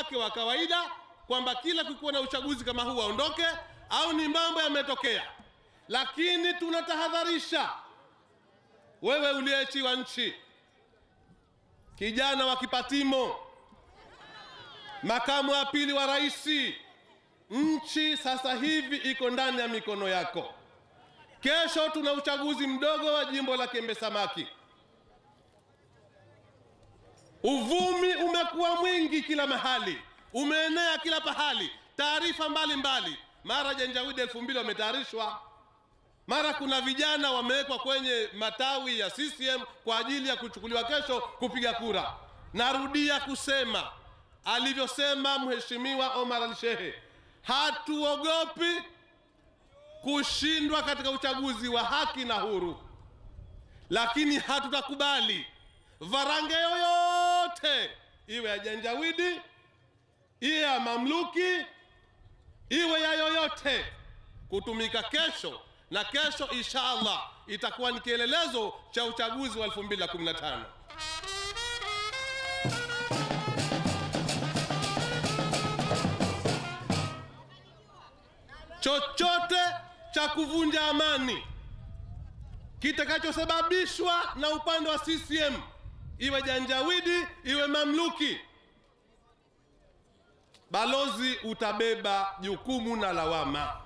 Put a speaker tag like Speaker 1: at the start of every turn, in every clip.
Speaker 1: wake wa kawaida kwamba kila kukiwa na uchaguzi kama huu aondoke, au ni mambo yametokea. Lakini tunatahadharisha wewe uliyeachiwa nchi, kijana wa Kipatimo, makamu wa pili wa rais, nchi sasa hivi iko ndani ya mikono yako. Kesho tuna uchaguzi mdogo wa jimbo la Kembe Samaki. Uvumi umekuwa mwingi kila mahali, umeenea kila pahali, taarifa mbalimbali. Mara Janjawidi elfu mbili wametayarishwa, mara kuna vijana wamewekwa kwenye matawi ya CCM kwa ajili ya kuchukuliwa kesho kupiga kura. Narudia kusema alivyosema Mheshimiwa Omar Al-Shehe, hatuogopi kushindwa katika uchaguzi wa haki na huru, lakini hatutakubali varange yoyote iwe ya Janjawidi, iwe ya mamluki, iwe ya yoyote kutumika kesho, na kesho insha Allah itakuwa ni kielelezo cha uchaguzi wa 2015. Chochote cha kuvunja amani kitakachosababishwa na upande wa CCM iwe Janjawidi iwe mamluki, balozi utabeba jukumu na lawama.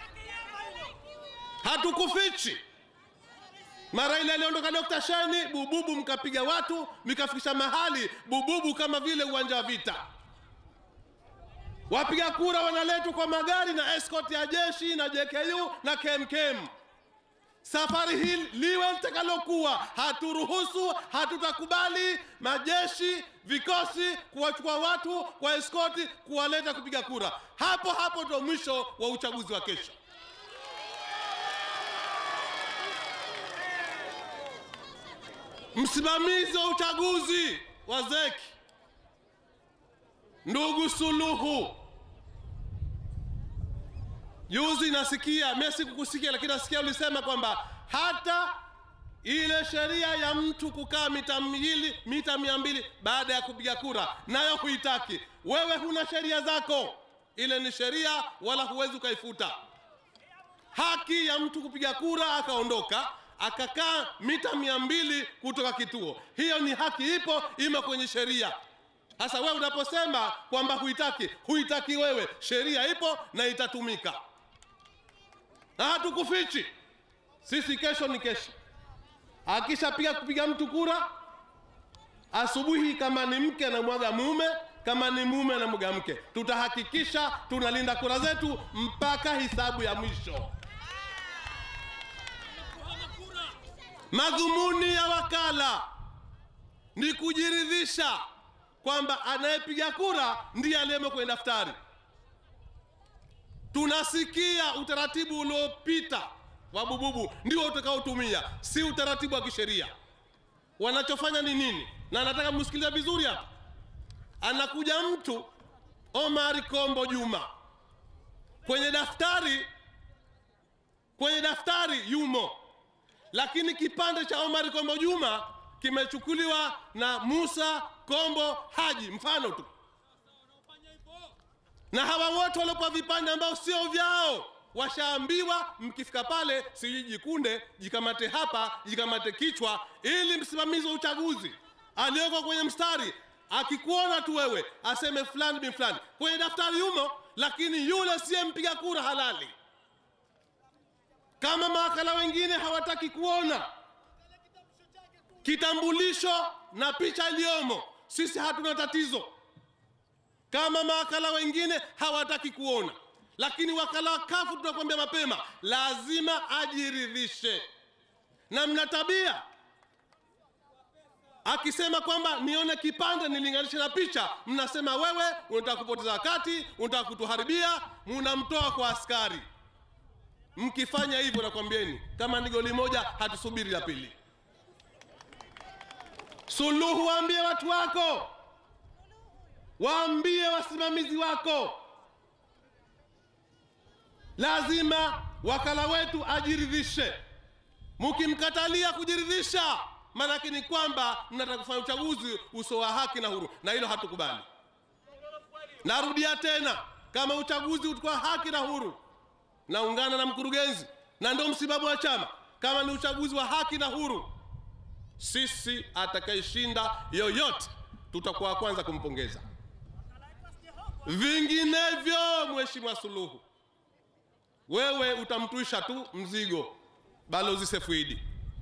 Speaker 1: Hatukufichi. Mara ile aliondoka Dr. Sheni, bububu mkapiga watu mikafikisha mahali bububu kama vile uwanja wa vita. Wapiga kura wanaletwa kwa magari na escort ya jeshi na JKU na KMKM. Safari hii liwe litakalokuwa, haturuhusu, hatutakubali majeshi, vikosi kuwachukua watu kwa eskoti kuwaleta kupiga kura. Hapo hapo ndio mwisho wa uchaguzi wa kesho. Msimamizi wa uchaguzi wa ZEC ndugu Suluhu, juzi nasikia, mimi sikukusikia, lakini nasikia ulisema kwamba hata ile sheria ya mtu kukaa mita mbili mita mia mbili baada ya kupiga kura nayo huitaki. Wewe huna sheria zako, ile ni sheria, wala huwezi ukaifuta. Haki ya mtu kupiga kura akaondoka akakaa mita mia mbili kutoka kituo, hiyo ni haki, ipo imo kwenye sheria. Sasa wewe unaposema kwamba huitaki, huitaki wewe, sheria ipo na itatumika, na hatukufichi sisi. Kesho ni kesho, akishapiga kupiga mtu kura asubuhi, kama ni mke anamwaga mume, kama ni mume anamwaga mke, tutahakikisha tunalinda kura zetu mpaka hisabu ya mwisho. Madhumuni ya wakala ni kujiridhisha kwamba anayepiga kura ndiye aliyemo kwenye daftari. Tunasikia utaratibu uliopita wa bububu ndio utakaotumia, si utaratibu wa kisheria. Wanachofanya ni nini? Na nataka msikilize vizuri hapa. Anakuja mtu Omari Kombo Juma kwenye daftari, kwenye daftari yumo, lakini kipande cha Omari Kombo Juma kimechukuliwa na Musa Kombo Haji, mfano tu, na hawa wote waliopewa vipande ambao sio vyao washaambiwa, mkifika pale, sijui jikunde, jikamate hapa, jikamate kichwa, ili msimamizi wa uchaguzi aliyoko kwenye mstari akikuona tu wewe aseme fulani bin fulani, kwenye daftari yumo, lakini yule siye mpiga kura halali. Kama mawakala wengine hawataki kuona kitambulisho na picha iliyomo, sisi hatuna tatizo. Kama mawakala wengine hawataki kuona, lakini wakala wa kafu tunakwambia mapema, lazima ajiridhishe. Na mna tabia akisema kwamba nione kipande nilinganishe na picha, mnasema wewe unataka kupoteza wakati, unataka kutuharibia, munamtoa kwa askari. Mkifanya hivyo, nakwambieni kama ni goli moja, hatusubiri la pili. Suluhu, waambie watu wako, waambie wasimamizi wako, lazima wakala wetu ajiridhishe. Mkimkatalia kujiridhisha, maanake ni kwamba mnataka kufanya uchaguzi usio wa haki na huru, na hilo hatukubali. narudia tena kama uchaguzi utakuwa haki na huru naungana na mkurugenzi na ndio msimamo wa chama kama ni uchaguzi wa haki na huru sisi atakayeshinda yoyote tutakuwa wa kwanza kumpongeza vinginevyo mheshimiwa suluhu wewe utamtwisha tu mzigo balozi sefuidi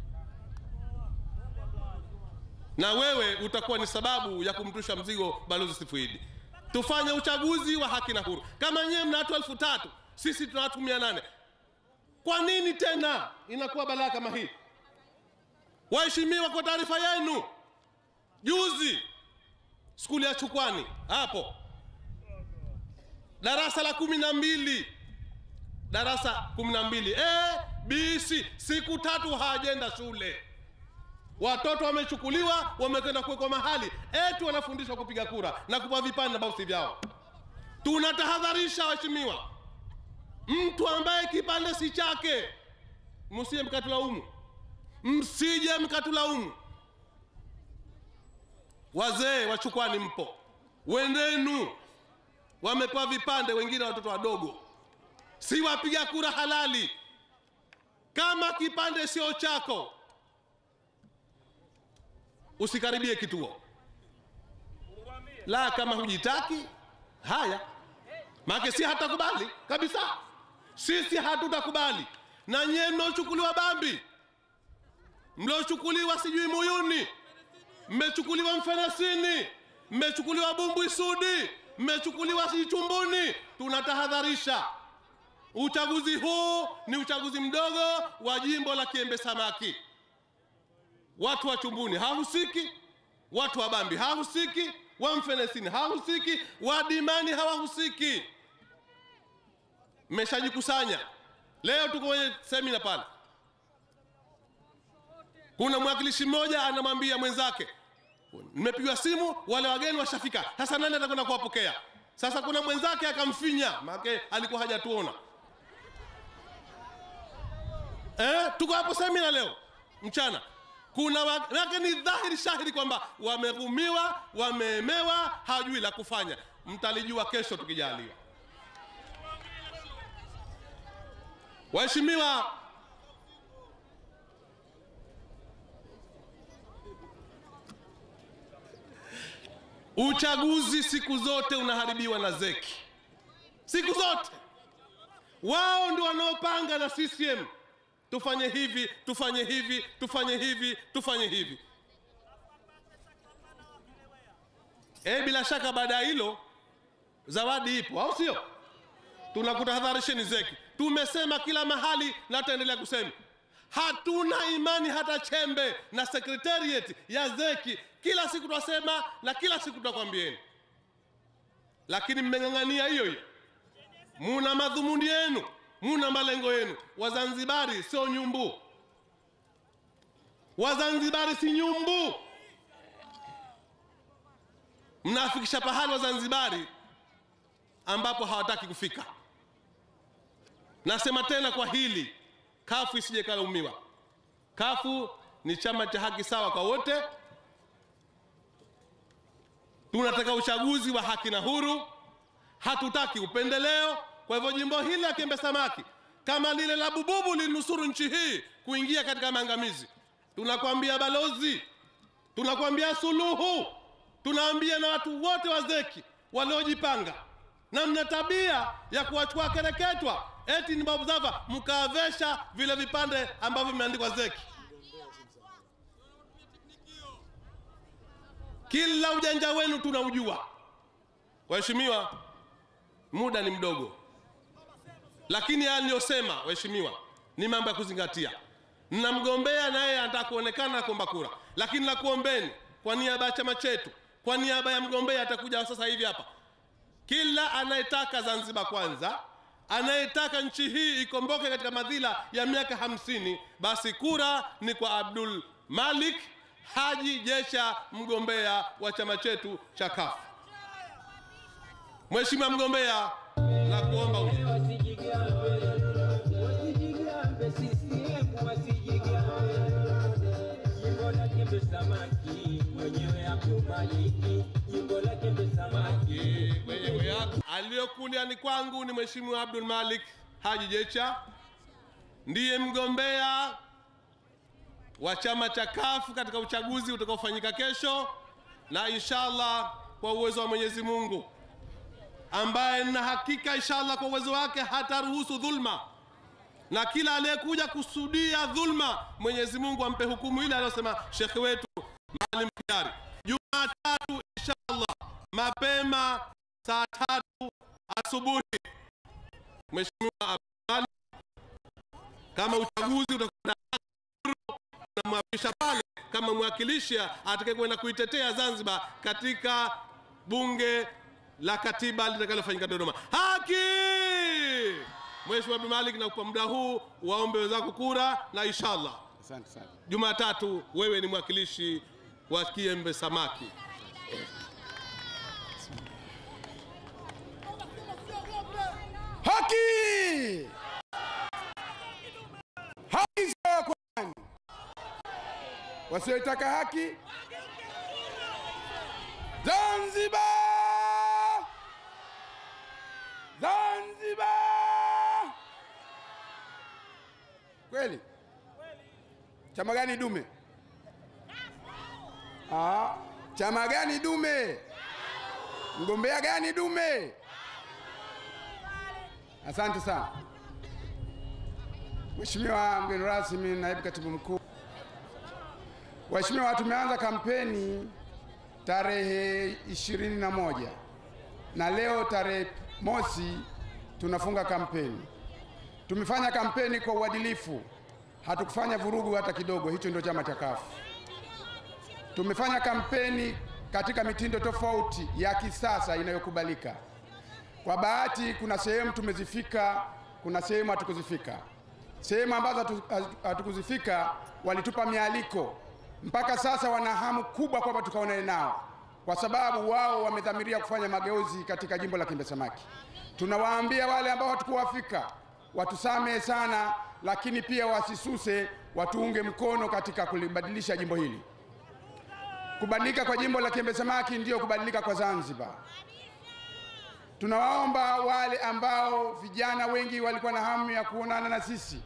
Speaker 1: na wewe utakuwa ni sababu ya kumtwisha mzigo balozi sefuidi tufanye uchaguzi wa haki na huru kama nyewe mna watu elfu tatu sisi tuna watu mia nane kwa nini tena inakuwa balaa kama hii waheshimiwa kwa taarifa yenu juzi skuli ya chukwani hapo darasa la kumi na mbili darasa kumi na mbili A, B, C siku tatu hawajenda shule watoto wamechukuliwa wamekwenda kuwekwa mahali eti wanafundishwa kupiga kura na kupa vipande na bausi vyao tunatahadharisha waheshimiwa mtu ambaye kipande si chake msije mkatulaumu msije mkatulaumu wazee wachukwani mpo wendenu wamepewa vipande wengine watoto wadogo si wapiga kura halali kama kipande sio chako usikaribie kituo la kama hujitaki haya maake si hatakubali kabisa sisi hatutakubali na nyie mnaochukuliwa bambi mliochukuliwa sijui muyuni mmechukuliwa mfenesini mmechukuliwa bumbwi sudi mmechukuliwa sijui chumbuni tunatahadharisha uchaguzi huu ni uchaguzi mdogo wa jimbo la kiembe samaki watu wa chumbuni hahusiki watu wa bambi hahusiki wa mfenesini hahusiki wa dimani hawahusiki mmeshajikusanya leo tuko kwenye semina pale kuna mwakilishi mmoja anamwambia mwenzake nimepigwa simu wale wageni washafika sasa nani atakwenda kuwapokea sasa kuna mwenzake akamfinya maake alikuwa hajatuona eh, tuko hapo semina leo mchana kuna wake ni dhahiri shahiri kwamba wamerumiwa wameemewa hawajui la kufanya mtalijua kesho tukijaliwa waheshimiwa uchaguzi siku zote unaharibiwa na zeki siku zote wao ndio wanaopanga na ccm tufanye hivi tufanye hivi tufanye hivi tufanye hivi e, bila shaka baada ya hilo zawadi ipo au sio tunakutahadharisheni zeki tumesema kila mahali na tutaendelea kusema hatuna imani hata chembe na sekretariat ya zeki kila siku twasema na kila siku tutakwambieni lakini mmeng'ang'ania hiyo hiyo muna madhumuni yenu muna malengo yenu wazanzibari sio nyumbu wazanzibari si nyumbu mnafikisha pahali wazanzibari ambapo hawataki kufika nasema tena kwa hili kafu isije kalaumiwa kafu ni chama cha haki sawa kwa wote tunataka uchaguzi wa haki na huru hatutaki upendeleo kwa hivyo jimbo hili la kiembe samaki kama lile la bububu linusuru nchi hii kuingia katika maangamizi tunakwambia balozi tunakwambia suluhu tunaambia na watu wote wazeki waliojipanga na mna tabia ya kuwachukua kereketwa eti ni babu zava mkavesha vile vipande ambavyo vimeandikwa zeki kila ujanja wenu tunaujua waheshimiwa muda ni mdogo lakini haya niliyosema waheshimiwa ni mambo ya kuzingatia mnamgombea naye anataka kuonekana kuomba kura lakini nakuombeni kwa niaba ya chama chetu kwa niaba ya mgombea atakuja sasa hivi hapa kila anayetaka zanzibar kwanza anayetaka nchi hii ikomboke katika madhila ya miaka hamsini basi kura ni kwa abdul malik haji jesha mgombea wa chama chetu cha kafu mheshimiwa mgombea na kuomba uje
Speaker 2: Wasijigambe CCM, wasijigambe. Jimbo la Kiembe Samaki, mwenyewe Abdul Maliki. Jimbo la Kiembe Samaki,
Speaker 1: mwenyewe aliyokuliani kwangu ni Mheshimiwa Abdul Malik Haji Jecha, ndiye mgombea wa chama cha kafu katika uchaguzi utakaofanyika kesho, na inshallah kwa uwezo wa Mwenyezi Mungu, ambaye na hakika inshallah kwa uwezo wake hataruhusu dhulma, na kila aliyekuja kusudia dhulma, Mwenyezi Mungu ampe hukumu ile aliyosema shekhe wetu Maalim Kidari. Jumatatu inshallah mapema saa tatu asubuhi, Mheshimiwa Abdul kama uchaguzi utakwenda tunamwapisha pale kama mwakilishi atakaye kwenda kuitetea Zanzibar katika bunge la katiba litakalofanyika Dodoma. Haki! Mheshimiwa Abdul Malik, na kwa muda huu waombe wenzako kura, na inshallah
Speaker 3: Asante sana.
Speaker 1: Jumatatu wewe ni mwakilishi wa Kiembe Samaki.
Speaker 3: Haki! Haki sawa kwa nani? Wasiotaka haki? Zanzibar! Zanzibar! Kweli? Chama gani dume? Ah, chama gani dume? Mgombea gani dume? Asante sana Mheshimiwa mgeni rasmi, naibu katibu mkuu. Waheshimiwa, tumeanza kampeni tarehe ishirini na moja na leo tarehe mosi tunafunga kampeni. Tumefanya kampeni kwa uadilifu, hatukufanya vurugu hata kidogo. Hicho ndio chama cha kafu. Tumefanya kampeni katika mitindo tofauti ya kisasa inayokubalika. Kwa bahati kuna sehemu tumezifika, kuna sehemu hatukuzifika. Sehemu ambazo hatu- hatukuzifika walitupa mialiko, mpaka sasa wana hamu kubwa kwamba tukaonane nao, kwa sababu wao wamedhamiria kufanya mageuzi katika jimbo la Kiembe Samaki. Tunawaambia wale ambao hatukuwafika watusamehe sana, lakini pia wasisuse, watuunge mkono katika kulibadilisha jimbo hili. Kubadilika kwa jimbo la Kiembe Samaki ndiyo kubadilika kwa Zanzibar. Tunawaomba wale ambao vijana wengi walikuwa na hamu ya kuonana na sisi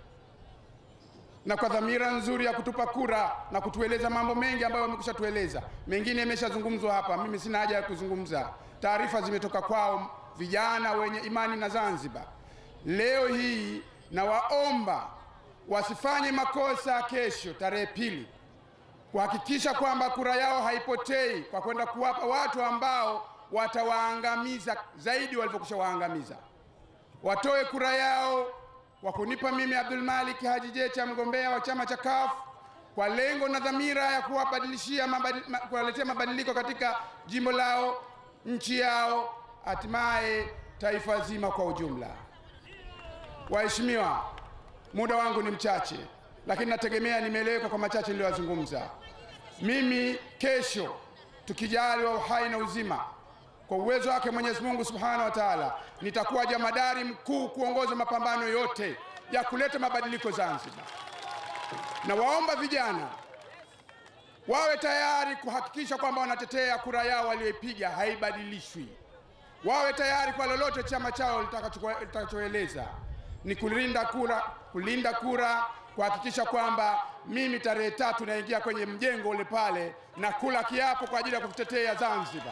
Speaker 3: na kwa dhamira nzuri ya kutupa kura na kutueleza mambo mengi ambayo wamekwisha tueleza, mengine yameshazungumzwa hapa, mimi sina haja ya kuzungumza. Taarifa zimetoka kwao vijana wenye imani na Zanzibar. Leo hii nawaomba wasifanye makosa kesho tarehe pili kuhakikisha kwamba kura yao haipotei kwa kwenda kuwapa watu ambao watawaangamiza zaidi walivyokwisha waangamiza. Watoe kura yao kwa kunipa mimi Abdul Malik Haji Jecha, mgombea wa chama cha CUF, kwa lengo na dhamira ya kuwabadilishia mabadi, ma, kuwaletea mabadiliko katika jimbo lao, nchi yao, hatimaye taifa zima kwa ujumla. Waheshimiwa, muda wangu ni mchache, lakini nategemea nimeeleweka kwa machache niliyozungumza. Mimi kesho, tukijaliwa uhai na uzima, kwa uwezo wake Mwenyezi Mungu Subhanahu wa Ta'ala, nitakuwa jamadari mkuu kuongoza mapambano yote ya kuleta mabadiliko Zanzibar. Na waomba vijana wawe tayari kuhakikisha kwamba wanatetea kura yao walioipiga haibadilishwi. Wawe tayari kwa lolote chama chao litakacho- litakachoeleza ni kulinda kura, kulinda kura, kuhakikisha kwamba mimi tarehe tatu naingia kwenye mjengo ule pale na kula kiapo kwa ajili ya kutetea Zanzibar.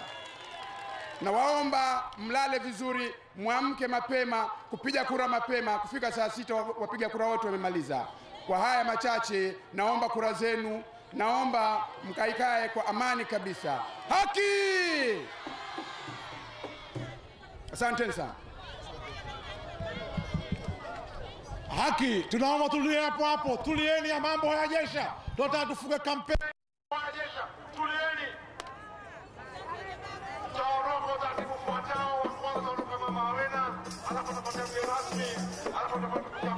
Speaker 3: Nawaomba mlale vizuri, mwamke mapema, kupiga kura mapema. Kufika saa sita wa- wapiga kura wote wamemaliza. Kwa haya machache, naomba kura zenu, naomba mkaikae kwa amani kabisa. Haki! Asanteni sana.
Speaker 4: Haki, tunaomba tulie hapo hapo, tulieni ya mambo hayajesha, tunataka tufunge kampeni.
Speaker 5: Wanajeshi, tulieni. Tutaondoka utaratibu ufuatao. Wa kwanza ondoka Mama Awena, alafu atafuata mgeni rasmi, alafu atafuata